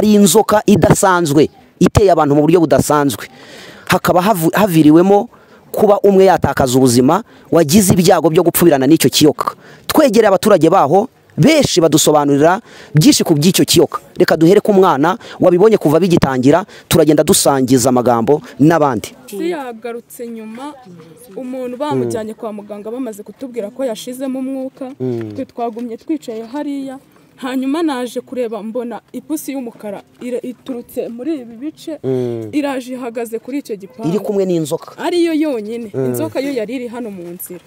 ari inzoka idasanzwe iteye abantu mu buryo budasanzwe hakaba havu- haviriwemo kuba umwe yatakaza ubuzima wagize ibyago byo gupfubirana n'icyo kiyoka twegereye abaturage baho benshi badusobanurira byinshi ku by'icyo kiyoka reka duhere ku mwana wabibonye kuva bigitangira turagenda dusangiza amagambo n'abandi polisi yagarutse nyuma umuntu bamujyanye kwa muganga bamaze kutubwira ko yashizemo umwuka twe twagumye twicaye hariya hanyuma naje kureba mbona ipusi y'umukara ira- iturutse muri ibi bice iraje ihagaze kuri icyo iri gipangu kumwe n'inzoka ariyo yonyine inzoka yo yari iri hano mu nzira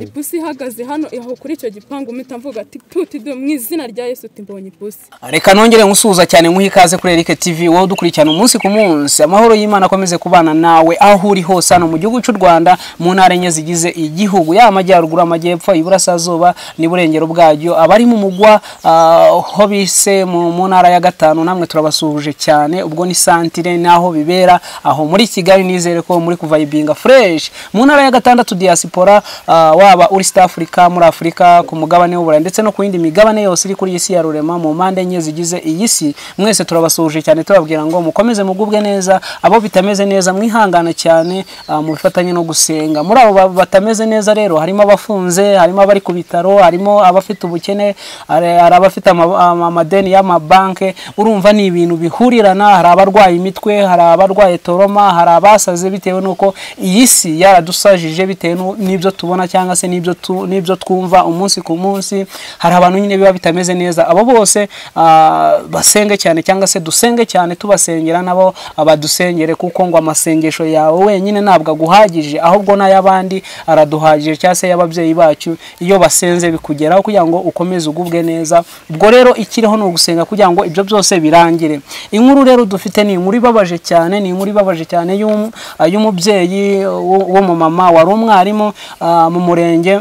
ipusi ihagaze hano aho kuri icyo gipangu mpita mvuga ati tuti du mu izina rya yesu uti mbonye ipusi reka nongere nkusuhuza cyane nkuhe ikaze kuri Eric TV wowe udukurikirana umunsi ku munsi amahoro y'Imana akomeze kubana nawe aho uri hose hano mu gihugu cy'u Rwanda mu ntara enye zigize igihugu yaba amajyaruguru amajyepfo iburasirazuba n'iburengero bwacyo abari mu mugwa ah, ho bise mu mu ntara ya gatanu namwe turabasuhuje cyane ubwo ni santire n'aho bibera aho muri Kigali nizere ko muri kuva ibinga fresh mu ntara ya gatandatu diaspora ah, waba uri East Africa muri Afurika ku mugabane w'uburayi ndetse no ku yindi migabane yose iri kuri iyi si ya rurema mu mpande enye zigize iyi si mwese turabasuhuje cyane tubabwira ngo mukomeze mugubwe neza abo bitameze neza mwihangane cyane ah, mu bifatanye no gusenga muri abo ba- batameze neza rero harimo abafunze harimo abari ku bitaro harimo abafite ubukene hari hari abafite ama- ama- amadeni y'amabanke urumva ni ibintu bihurirana hari abarwaye imitwe hari abarwaye toroma hari abasaze bitewe n'uko iyi si yaradusajije bitewe n'u- n'ibyo tubona cyangwa se n'ibyo tu- n'ibyo twumva umunsi ku munsi hari abantu nyine biba bitameze neza abo bose ah, basenge cyane cyangwa se dusenge cyane tubasengera nabo badusengere kuko ngo amasengesho yawe wenyine ntabwo aguhagije ahubwo n'ay'abandi araduhagije cyangwa se y'ababyeyi bacu iyo basenze bikugeraho kugira ngo ukomeze ugubwe neza ubwo rero ikiriho ni ugusenga kugira ngo ibyo byose birangire inkuru rero dufite ni inkuru ibabaje cyane ni inkuru ibabaje cyane y'um- y'umubyeyi w'umumama wari umwarimu ah, mu murenge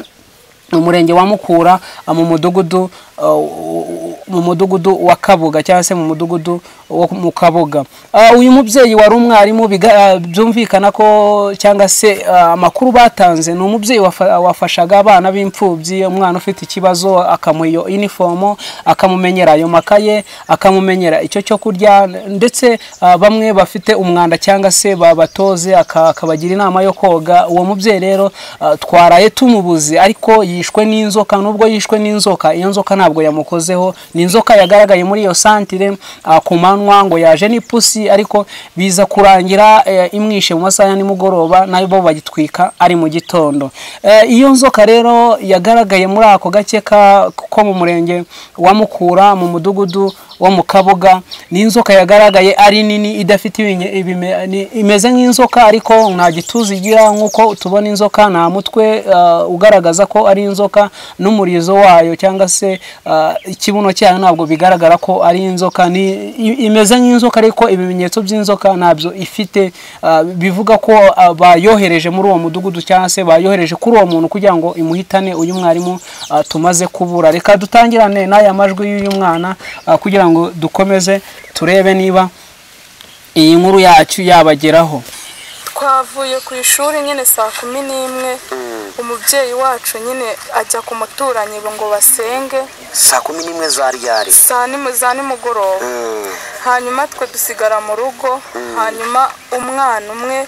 mu murenge wa mukura ah, mu mudugudu ah, mu mudugudu wa kabuga cyangwa se mu mudugudu wo mu kabuga Ah, uyu mubyeyi wari umwarimu biga- ah, byumvikana ko cyangwa se ah, amakuru batanze ni umubyeyi wafa- wafashaga abana b'imfubyi umwana ufite ikibazo akamuha iyo inifomo akamumenyera ayo makaye akamumenyera icyo cyo kurya ndetse ah, bamwe bafite umwanda cyangwa se babatoze aka- akabagira inama yo koga uwo mubyeyi rero ah, twaraye tumubuze ariko yishwe n'inzoka nubwo yishwe n'inzoka iyo nzoka ntabwo yamukozeho ni inzoka yagaragaye muri iyo santire ah, ku manywa ngo yaje n'ipusi ariko biza kurangira eh, imwishe mu masaha ya nimugoroba nayo bo bagitwika ari mu gitondo Eh, iyo nzoka rero yagaragaye muri ako gace ka- ko mu murenge wa mukura mu mudugudu wo mu kabuga ni inzoka yagaragaye ari nini idafite ibinye- ibime- ni- imeze nk'inzoka ariko nta gituza igira nk'uko tubona inzoka nta mutwe ah, ugaragaza ko ari inzoka n'umurizo wayo cyangwa se ah, ikibuno cyayo ntabwo bigaragara ko ari inzoka ni i- imeze nk'inzoka ariko ibimenyetso by'inzoka ntabyo ifite ah, bivuga ko ah, bayohereje muri uwo mudugudu cyangwa se bayohereje kuri uwo muntu kugira ngo imuhitane uyu mwarimu ah, tumaze kubura reka dutangirane n'aya majwi y'uyu mwana ah, kugira ngo dukomeze turebe niba iyi nkuru yacu yabageraho twavuye ku ishuri nyine saa kumi n'imwe umubyeyi wacu nyine ajya ku muturanyi ngo basenge saa kumi n'imwe za ryari saa ni mu- za nimugoroba hanyuma twe dusigara mu rugo hanyuma umwana umwe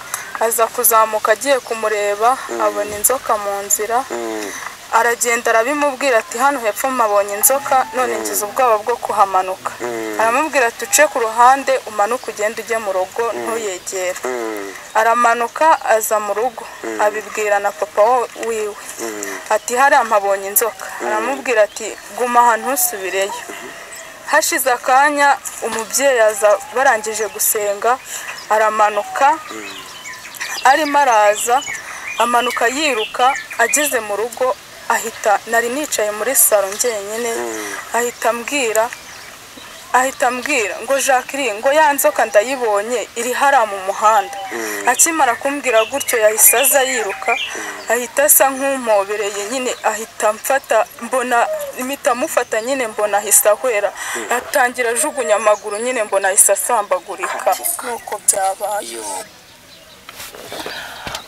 aza kuzamuka agiye kumureba abona inzoka mu nzira aragenda arabimubwira ati hano hepfo mpabonye inzoka none ngize ubwoba bwo kuhamanuka aramubwira ati uce ku ruhande umanuke ugende ujye mu rugo ntuyegere aramanuka aza mu rugo abibwira na papa wo- wiwe ati hariya mpabonye inzoka aramubwira ati guma ahantu ntusubireyo hashize akanya umubyeyi aza barangije gusenga aramanuka arimo araza amanuka yiruka ageze mu rugo ahita nari nicaye muri salo njyenyine ahita ambwira ahita ambwira ngo jacqueline ngo ya nzoka ndayibonye iri hariya mu muhanda akimara kumbwira gutyo yahise aza yiruka ahita asa nk'umwobereye nyine ahita mfata mbona impita amufata nyine mbona ahise ahwera atangira ajugunya amaguru nyine mbona ahise asambagurika nuko byabaye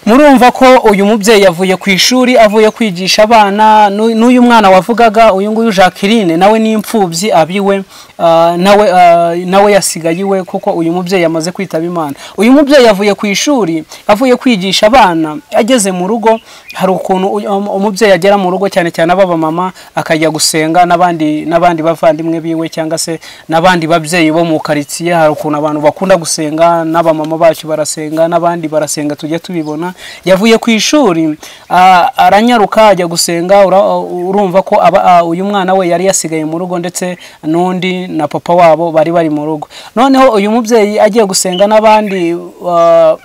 murumva ko uyu mubyeyi yavuye ku ishuri avuye kwigisha abana n'u- n'uyu mwana wavugaga uyu nguyu jacqueline nawe ni imfubyi abiwe ah, nawe ah, nawe yasigaye iwe kuko uyu mubyeyi yamaze kwitaba imana uyu mubyeyi yavuye ku ishuri avuye kwigisha abana ageze mu rugo hari ukuntu uyu- um- umubyeyi agera mu rugo cyane cyane ababa mama akajya gusenga n'abandi n'abandi bavandimwe biwe cyangwa se n'abandi babyeyi bo mu karitsiye hari ukuntu abantu bakunda gusenga n'abamama bacu barasenga n'abandi barasenga tujya tubibona yavuye ku ishuri a- aranyaruka ajya gusenga ura- urumva ko aba- a- uyu mwana we yari yasigaye mu rugo ndetse n'undi na papa wabo bari bari mu rugo noneho uyu mubyeyi agiye gusenga n'abandi ah,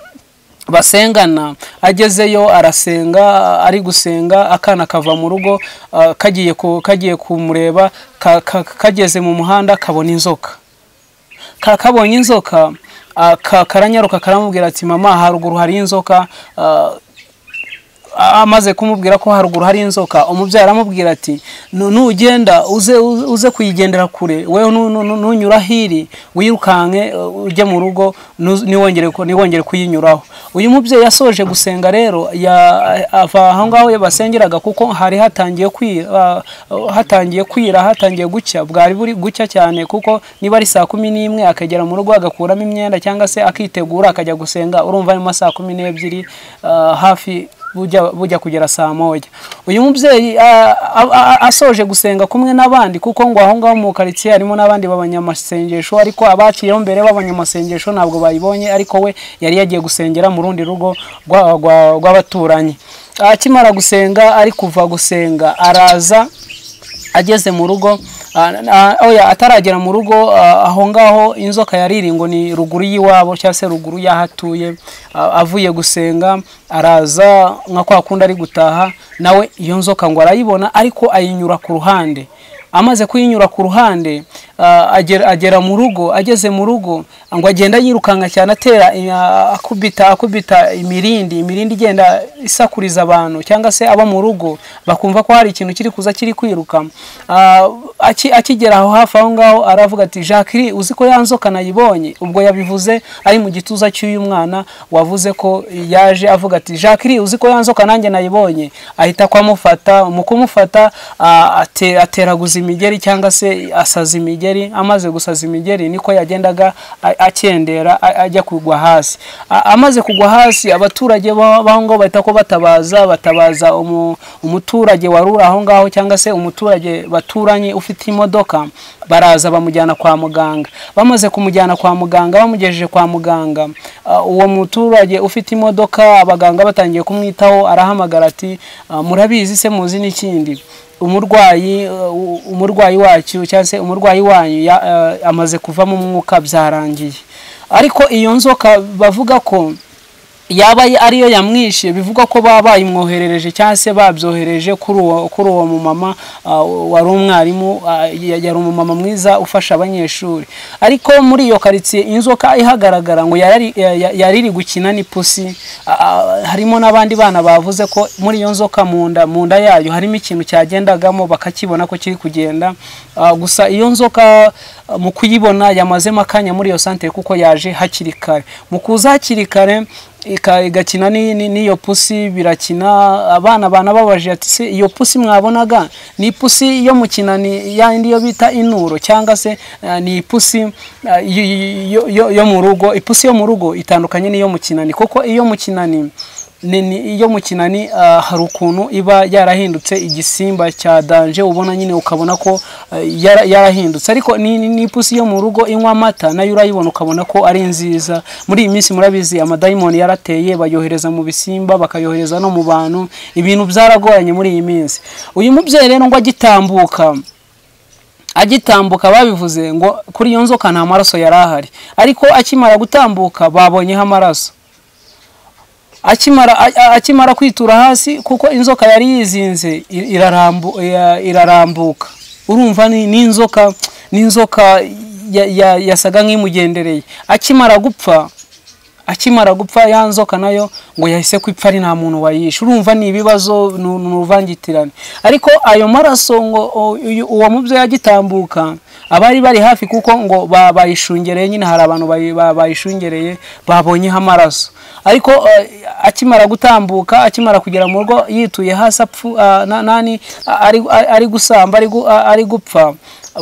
basengana agezeyo arasenga ari gusenga akana kava mu rugo ah, kagiye ku- kagiye kumureba ka- ka- kageze mu muhanda kabona inzoka ka- kabonye inzoka ah, ka- karanyaruka karamubwira ati mama haruguru hari inzoka ah, amaze kumubwira ko haruguru hari inzoka umubyeyi aramubwira ati "Nu- nugenda uze uze- uze kuyigendera kure wewe nu- nu- nu- nunyura hiri wirukanke uh, ujye mu rugo nu- niwongere ku- niwongere kuyinyuraho uyu mubyeyi yasoje gusenga rero ya- ava aho ngaho basengeraga kuko hari hatangiye kwira uh, hatangiye kwira hatangiye gucya bwari buri gucya cyane kuko niba ari saa kumi n'imwe akagera mu rugo agakuramo imyenda cyangwa se akitegura akajya gusenga urumva ari mu ma saa kumi n'ebyiri uh, hafi bujya bujya kugera saa moya uyu mubyeyi a- a- a- asoje gusenga kumwe n'abandi kuko ngo aho ngaho mu karitsiye harimo n'abandi b'abanyamasengesho ariko abaciyeho mbere b'abanyamasengesho ntabwo bayibonye ariko we yari yagiye gusengera mu rundi rugo rwa- rwa- rw'abaturanyi akimara gusenga ari kuva gusenga araza ageze mu rugo ah, ah, oya ataragera mu rugo ah, aho ngaho inzoka yariri ngo ni ruguru y'iwabo cyangwa se ruguru y'ahatuye ah, avuye gusenga araza nka kwa kundi ari gutaha nawe iyo nzoka ngo arayibona ariko ayinyura ku ruhande amaze kuyinyura ku ruhande ah, agera agera mu rugo ageze mu rugo ngo agenda yirukanka cyane atera ah, akubita akubita imirindi imirindi igenda isakuriza abantu cyangwa se abo mu rugo bakumva ko hari ikintu kiri kuza kiri kwiruka Ah, aki- akigera aho hafi aho ngaho aravuga ati jacqueline uzi ko ya nzoka nayibonye ubwo yabivuze ari mu gituza cy'uyu mwana wavuze ko yaje avuga ati jacqueline uzi ko ya nzoka nanjye nayibonye ahita kwamufata mu kumufata ah, ate- ateraguza imigeri cyangwa se asaza imigeri amaze gusaza imigeri niko yagendaga a- akendera a- ajya kugwa hasi A- amaze kugwa hasi abaturage ba- b'aho ngaho bahita ko batabaza batabaza umu- umuturage wari uri aho ngaho cyangwa se umuturage baturanye ufite imodoka baraza bamujyana kwa muganga bamaze kumujyana kwa muganga bamugejeje kwa muganga ah, uwo muturage ufite imodoka abaganga batangiye kumwitaho arahamagara ati "Ah, murabizi se muzi n'ikindi umurwayi uh, umurwayi wacu cyangwa se umurwayi wanyu ya- eh, amaze kuvamo umwuka byarangiye ariko iyo nzoka bavuga ko yaba ariyo yamwishe bivugwa ko baba bayimwoherereje cyangwa se babyohereje kuri uwo kuri uwo mumama ah, wari umwarimu ah, ya- yari umumama mwiza ufasha abanyeshuri ariko muri iyo karitsiye inzoka ihagaragara ngo yarari- ya- ya- yari iri gukina n'ipusi Ah, ah, harimo n'abandi bana bavuze ko muri iyo nzoka mu nda mu nda yayo harimo ikintu cyagendagamo bakakibona ko kiri kugenda Ah, gusa iyo nzoka ah, mu kuyibona yamazemo akanya muri iyo santere kuko yaje hakiri kare mu kuza hakiri kare ika- igakina ni- ni- n'iyo pusi birakina abana bana babaje ati se iyo pusi mwabonaga ni ipusi yo mu kinani yandi yo bita inuro cyangwa se eh, ni ipusi eh, y- y- yo- yo- yo mu rugo ipusi yo mu rugo itandukanye n'iyo mu kinani kuko iyo mu kinani ni- ni- iyo mu kinani ah, hari ukuntu iba yarahindutse igisimba cya danje ubona nyine ukabona ko ah, yara- yarahindutse ariko ni- ni- n'ipusi yo mu rugo inywa amata nayo urayibona ukabona ko ari nziza muri iyi minsi murabizi amadayimoni yarateye bayohereza mu bisimba bakayohereza no mu bantu ibintu byaragoranye muri iyi minsi uyu mubyeyi rero ngo agitambuka agitambuka babivuze ngo kuri iyo nzoka nta maraso yari ahari ariko akimara gutambuka babonyeho amaraso akimara a- a- akimara kwitura hasi kuko inzoka yari yizinze i- irarambu- ya- irarambuka urumva ni ni inzoka ni inzoka ya- ya- yasaga nk'imugendereye akimara gupfa akimara gupfa ya nzoka nayo ngo yahise kwipfa ari nta muntu wayishe urumva ni ibibazo ni ni uruvangitirane ariko ayo maraso ngo o- uyu- uwo mubyeyi agitambuka abari bari hafi kuko ngo ba- bayishungereye nyine hari abantu bayi- ba- bayishungereye babonyeho amaraso ariko eh, akimara gutambuka akimara kugera mu rugo yituye hasi apfu ah, na- nani ah, ari ari- ari gusamba ari gu- ah, ari gupfa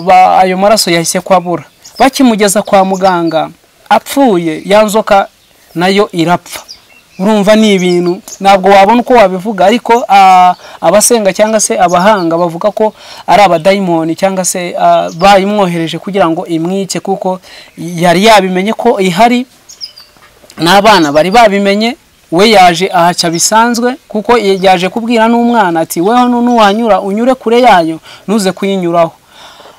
ba- ayo maraso yahise ko abura bakimugeza kwa muganga apfuye ya nzoka nayo irapfa urumva ni ibintu ntabwo wabona uko wabivuga ariko ah, abasenga cyangwa se abahanga bavuga ko ari abadayimoni cyangwa se ah, bayimwohereje kugira ngo imwice kuko yari yabimenye ko ihari n'abana bari babimenye we yaje ahaca bisanzwe kuko yaje kubwira n'umwana ati weho nuwanyura unyure kure yayo ntuze kuyinyuraho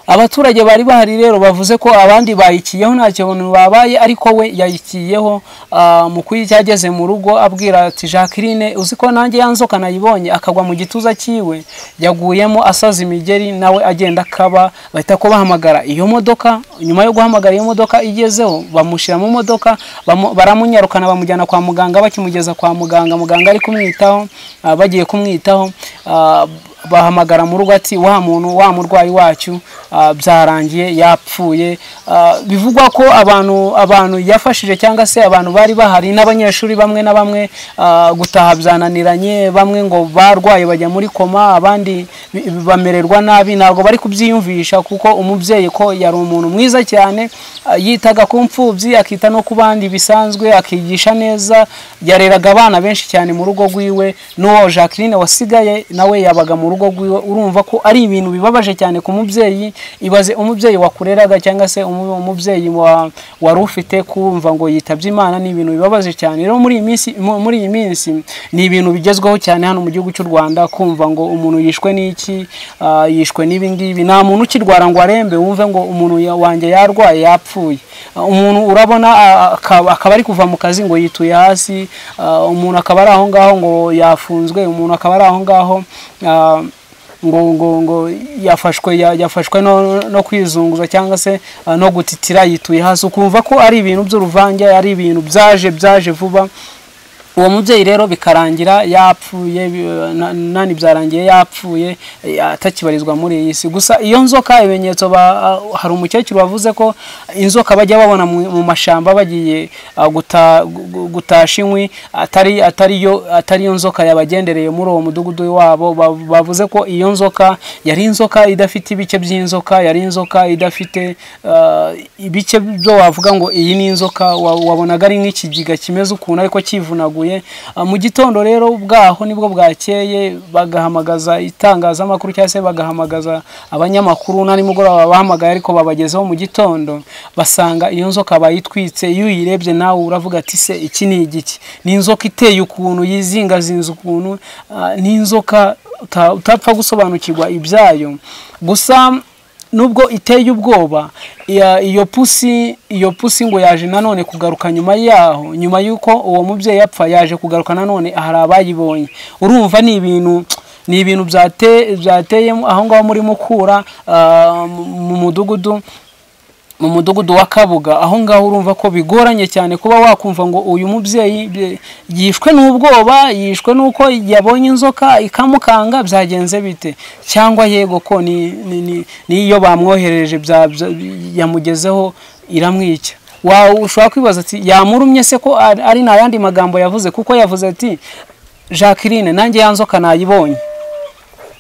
abaturage bari bahari rero bavuze ko abandi bayikiyeho nta kintu babaye ariko we yayikiyeho ah, mu kuyicyageze mu rugo abwira ati jacqueline uzi ko nanjye ya nzoka nayibonye akagwa mu gituza cyiwe yaguyemo asaza imigeri nawe agenda akaba bahita ko bahamagara iyo modoka nyuma yo guhamagara iyo modoka igezeho bamushyira mu modoka bamu- baramunyarukana bamujyana kwa muganga bakimugeza kwa muganga muganga ari kumwitaho ah, bagiye kumwitaho ah, bahamagara mu rugo ati wa muntu wa murwayi wacyu ah, byarangiye yapfuye Ah, bivugwa ko abantu abantu yafashije cyangwa se abantu bari bahari n'abanyeshuri bamwe na bamwe ah, gutaha byananiranye bamwe ngo barwaye bajya muri koma abandi bi- bamererwa nabi ntabwo bari kubyiyumvisha kuko umubyeyi ko yari umuntu mwiza cyane ah, yitaga ku mfubyi akita no ku bandi bisanzwe akigisha neza yareraga abana benshi cyane mu rugo rwiwe n'uwo jacqueline wasigaye nawe yabaga mu rugo rwiwe urumva ko ari ibintu bibabaje cyane ku mubyeyi ibaze umubyeyi wakureraga cyangwa se umu- umubyeyi wa- wari ufite kumva ngo yitabye imana ni ibintu bibabaje cyane rero muri iyi minsi mu- muri iyi minsi ni ibintu bigezweho cyane hano mu gihugu cy'u rwanda kumva ngo umuntu yishwe n'iki ah, yishwe n'ibi ngibi nta muntu ukirwara ngo arembe wumve ngo umuntu ya- wanjye yarwaye yapfuye Ah, umuntu urabona ah, akaba akaba ari kuva mu kazi ngo yituye hasi ah, umuntu akaba ari aho ngaho ngo yafunzwe umuntu akaba ari aho ngaho ah, ngo ngo ngo yafashwe ya- yafashwe no, no kwizunguza cyangwa se ah, no gutitira yituye hasi ukumva ko ari ibintu by'uruvange ari ibintu byaje byaje vuba uwo mubyeyi rero bikarangira yapfuye bi- na- nani byarangiye yapfuye eh, atakibarizwa muri iyi si gusa iyo nzoka ibimenyetso ba- ah, hari umukecuru wavuze ko inzoka bajya babona mu mu mashyamba bagiye ah, guta- gu- gu- gutasha inkwi atari atari yo atari yo nzoka yabagendereye muri uwo mudugudu wabo ba- bavuze ko iyo nzoka yari inzoka idafite ibice by'inzoka yari inzoka idafite ah, ibice byo wavuga ngo iyi ni inzoka wa- wabonaga ari nk'ikigiga kimeze ukuntu ariko kivunaguye Ah, mu gitondo rero bwaho nibwo bwakeye bagahamagaza itangazamakuru cyangwa se bagahamagaza abanyamakuru na nimugoroba bahamagaye ariko babagezeho mu gitondo basanga iyo nzoka bayitwitse iyo uyirebye nawe uravuga ati se iki ni igiki ni inzoka iteye ukuntu yizingazinze ukuntu ah, ni inzoka uta- utapfa gusobanukirwa ibyayo gusa nubwo iteye ubwoba iya- iyo pusi iyo pusi ngo yaje nanone kugaruka nyuma yaho nyuma y'uko uwo mubyeyi yapfa yaje kugaruka nanone hari abayibonye urumva ni ibintu ni ibintu byate- byateyemo aho ngaho muri mukura ah, mu mu mudugudu mu mudugudu wa kabuga aho ngaho urumva ko bigoranye cyane kuba wakumva ngo uyu mubyeyi bye- yishwe n'ubwoba yishwe n'uko yabonye inzoka ikamukanga byagenze bite cyangwa yego ko ni- ni- ni- n'iyo bamwoherereje bya- bya- yamugezeho iramwica Wa- ushobora kwibaza ati yamurumye se ko ari ari nta yandi magambo yavuze kuko yavuze ati jacqueline nanjye ya nzoka nayibonye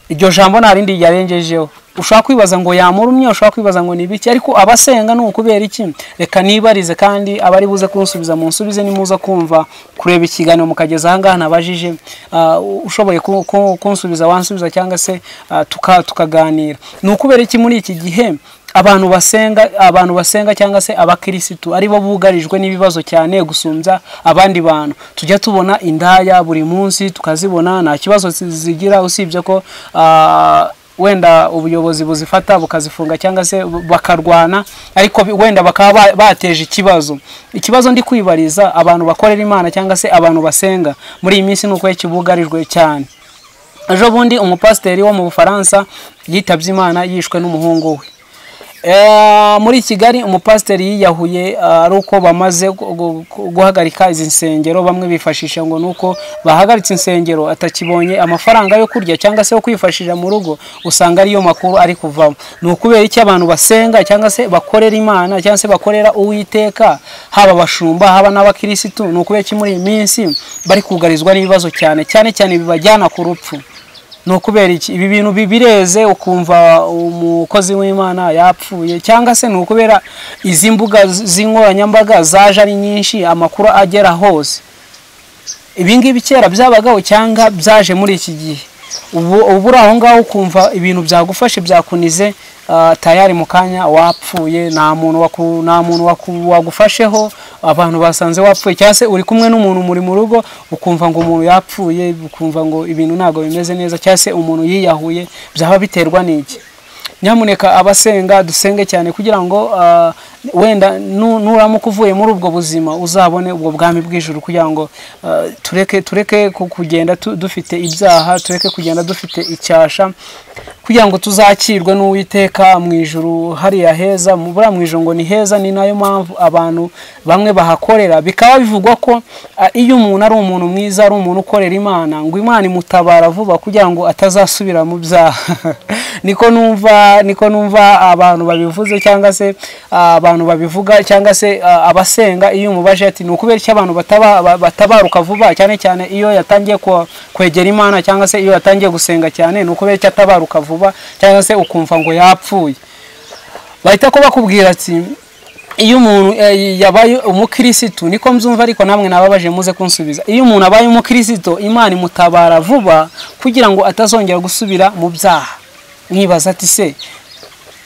iryo jambo nta rindi yarengejeho ushobora kwibaza ngo yamurumye ushobora kwibaza ngo ni ibiki ariko abasenga ni ukubera iki reka nibarize kandi abari buze kunsubiza munsubize nimuza kumva kureba ikiganiro mukageza ahangaha nabajije ah, ushoboye ku- ku- kunsubiza wansubiza cyangwa se ah, tuka- tukaganira ni ukubera iki muri iki gihe abantu basenga abantu basenga cyangwa se abakirisitu aribo bugarijwe n'ibibazo cyane gusumbya abandi bantu tujya tubona indaya buri munsi tukazibona nta kibazo zi- zigira usibye ko ah, wenda ubuyobozi buzifata bukazifunga cyangwa se bu- bakarwana ariko bi- wenda bakaba ba- bateje ikibazo ikibazo ndi kwibariza abantu bakorera imana cyangwa se abantu basenga muri iyi minsi ni uko kibugarijwe cyane ejo bundi umupasiteri wo mu bufaransa yitabye imana yishwe n'umuhungu we Eh, muri kigali umupasiteri yiyahuye ah, ari uko bamaze gu- gu- gu- guhagarika izi nsengero bamwe bifashisha ngo ni uko bahagaritse insengero atakibonye amafaranga yo kurya cyangwa se yo kwifashisha mu rugo usanga ariyo makuru ari kuvamo ni ukubera iki abantu basenga cyangwa se bakorera imana cyangwa se bakorera uwiteka haba abashumba haba n'abakirisitu ni ukubera iki muri iyi minsi bari kugarizwa n'ibibazo cyane cyane cyane bibajyana ku rupfu ni ukubera iki ibi bintu bi- bireze ukumva umukozi w'imana yapfuye cyangwa se ni ukubera izi mbuga z- z'inkoranyambaga zaje ari nyinshi amakuru agera hose ibingibi kera byabagaho cyangwa byaje muri iki gihe ubu uba uri aho ngaho ukumva ibintu byagufashe byakunize ah, tayari mu kanya wapfuye nta muntu waku- nta muntu waku- wagufasheho abantu basanze wapfuye cyangwa se uri kumwe n'umuntu muri mu rugo ukumva ngo umuntu yapfuye ukumva ngo ibintu ntabwo bimeze neza cyangwa se umuntu yiyahuye byaba biterwa n'iki nyamuneka abasenga dusenge cyane kugira ngo ah, wenda nu- nuramuka uvuye muri ubwo buzima uzabone ubwo bwami bw'ijuru kugira ngo ah, tureke tureke ku- kugenda tu- dufite ibyaha tureke kugenda dufite icyasha kugira ngo tuzakirwe n'uwiteka mu ijuru hariya heza mu buriya mu ijuru ngo ni heza ni nayo mpamvu abantu bamwe bahakorera bikaba bivugwa ko ah, iyo umuntu ari umuntu mwiza ari umuntu ukorera imana ngo imana imutabara vuba kugira ngo atazasubira mu byaha niko numva niko numva abantu babivuze cyangwa se ah, abantu babivuga cyangwa se ah, abasenga iyo umubaje ati ni ukubera iki abantu bataba- ba- batabaruka vuba cyane cyane iyo yatangiye kwa- kwegera imana cyangwa se iyo yatangiye gusenga cyane ni ukubera iki atabaruka vuba cyangwa se ukumva ngo yapfuye bahita ko bakubwira ati iyo umuntu eh, yabaye umukirisitu niko mbyumva ariko namwe nababaje muze kunsubiza iyo umuntu abaye umukirisitu imana imutabara vuba kugira ngo atazongera gusubira mu byaha nkibaza ati se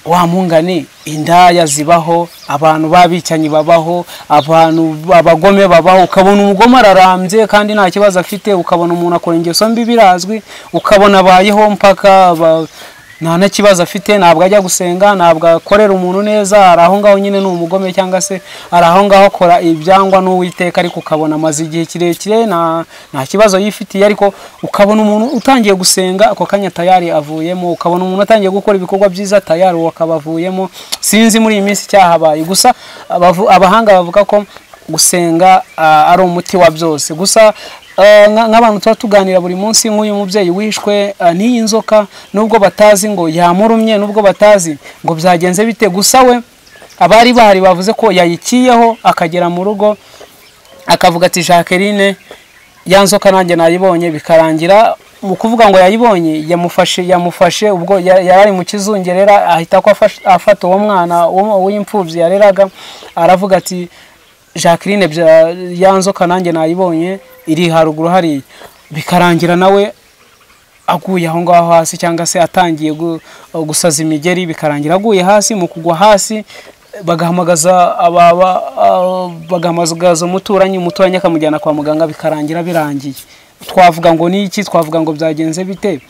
wamungane indaya zibaho abantu babicanyi babaho abantu abagome babaho ukabona umugome ararambye kandi nta kibazo afite ukabona umuntu akora ingeso mbi birazwi ukabona abayeho mpaka aba- nta na kibazo afite ntabwo ajya gusenga ntabwo akorera umuntu neza ari aho ngaho nyine ni umugome cyangwa se ari aho ngaho akora ibyangwa n'uwiteka ariko ukabona amaze igihe kirekire nta nta kibazo yifitiye ariko ukabona umuntu utangiye gusenga ako kanya tayari avuyemo ukabona umuntu atangiye gukora ibikorwa byiza tayari uwo akaba avuyemo sinzi muri iyi minsi cyahabaye gusa abavu- abahanga bavuga ko gusenga ah, ari umuti wa byose gusa ah, nka- nk'abantu tuba tuganira buri munsi nk'uyu mubyeyi wishwe ah, n'iyi nzoka nubwo batazi ngo yamurumye nubwo batazi ngo byagenze bite gusa we abari bahari bavuze ko yayikiyeho akagera mu rugo akavuga ati jacqueline ya nzoka nanjye nayibonye bikarangira mu kuvuga ngo yayibonye yamufashe yamufashe ubwo ya- yari ari mu kizungerera ahita ko afashe- afata uwo mwana w'umu- w'imfubyi yareraga aravuga ati jacqueline bya- ya nzoka nanjye nayibonye iri haruguru hariya bikarangira nawe aguye aho ngaho hasi cyangwa se atangiye gu- gusaza imigeri bikarangira aguye hasi mu kugwa hasi bagahamagaza ababa ah, bagahamagaza umuturanyi umuturanyi akamujyana kwa muganga bikarangira birangiye twavuga ngo ni iki twavuga ngo byagenze bite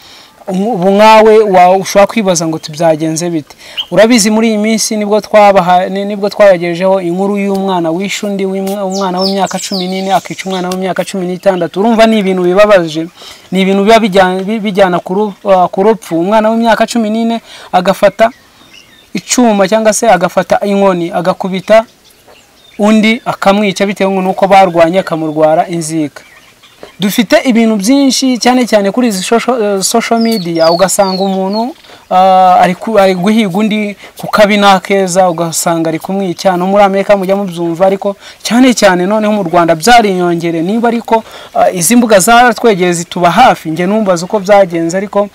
ubu nkawe wa- ushobora kwibaza ngo tu- byagenze bite urabizi muri iyi minsi nibwo twabaha ni- nibwo twabagejejeho inkuru y'umwana wishe undi w'imwa- umwana w'imyaka cumi n'ine akica umwana w'imyaka cumi n'itandatu urumva ni ibintu bibabaje ni ibintu biba bijyana- bi- bijyana ku ru- ah, ku rupfu umwana w'imyaka cumi n'ine agafata icyuma cyangwa se agafata inkoni agakubita undi akamwica bitewe n'uko barwanye akamurwara inzika dufite ibintu byinshi cyane cyane kuri izi social- social media ugasanga umuntu ah, ari ku- ari guhiga undi ku kabi n'akeza ugasanga ari kumwica no muri amerika mujya mubyumva ariko cyane cyane noneho mu rwanda byariyongere niba ariko ah, izi mbuga zaratwegeye zituba hafi njye numbaza uko byagenze ariko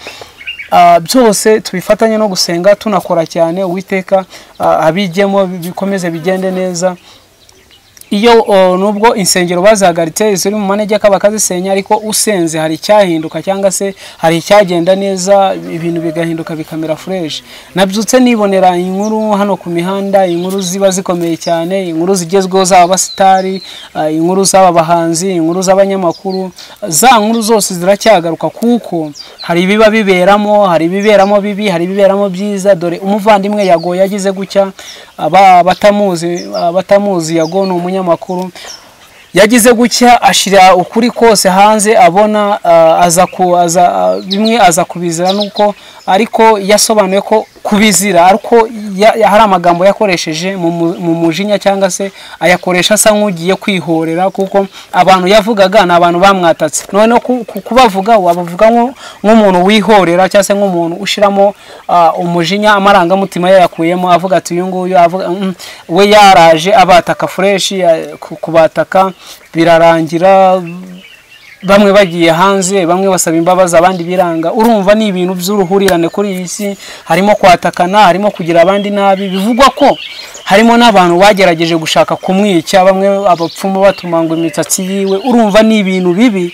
Ah, byose tubifatanye no gusenga tunakora cyane uwiteka ah, abijyemo bi- bikomeze bigende neza iyo oh, nubwo insengero bazihagaritse ziri mu manegeka bakazisenya ariko usenze hari icyahinduka cyangwa se hari icyagenda neza ibintu bigahinduka bikamera fureshi nabyutse nibonera inkuru hano ku mihanda inkuru ziba zikomeye cyane inkuru zigezweho z'aba basitari ah, inkuru z'aba bahanzi inkuru z'abanyamakuru za nkuru zose ziracyagaruka kuko hari ibiba biberamo hari ibiberamo bibi hari ibiberamo byiza dore umuvandimwe yago yagize gutya aba batamuzi batamuzi yago ni umunyamakuru yagize gutya ashyira ukuri kose hanze abona ah, aza ku aza ah, bimwe aza kubizira nuko ariko yasobanuye ko kubizira ariko ya- ya- hari amagambo yakoresheje mu mu- mu mujinya cyangwa se ayakoresha asa nk'ugiye kwihorera kuko abantu yavugaga ni abantu bamwatatse noneho ku- ku- kubavuga wabavuga nko- nk'umuntu wihorera cyangwa se nk'umuntu ushyiramo ah, umujinya amarangamutima yayakuyemo avuga ati uyu nguyu avuga mm, we yaraje abataka fureshi ah, ku- kubataka birarangira bamwe bagiye hanze bamwe basaba imbabazi abandi biranga urumva ni ibintu by'uruhurirane kuri iyi si harimo kwatakana harimo kugira abandi nabi bivugwa ko harimo n'abantu bagerageje gushaka kumwica bamwe abapfumu batuma ngo imisatsi yiwe urumva ni ibintu bibi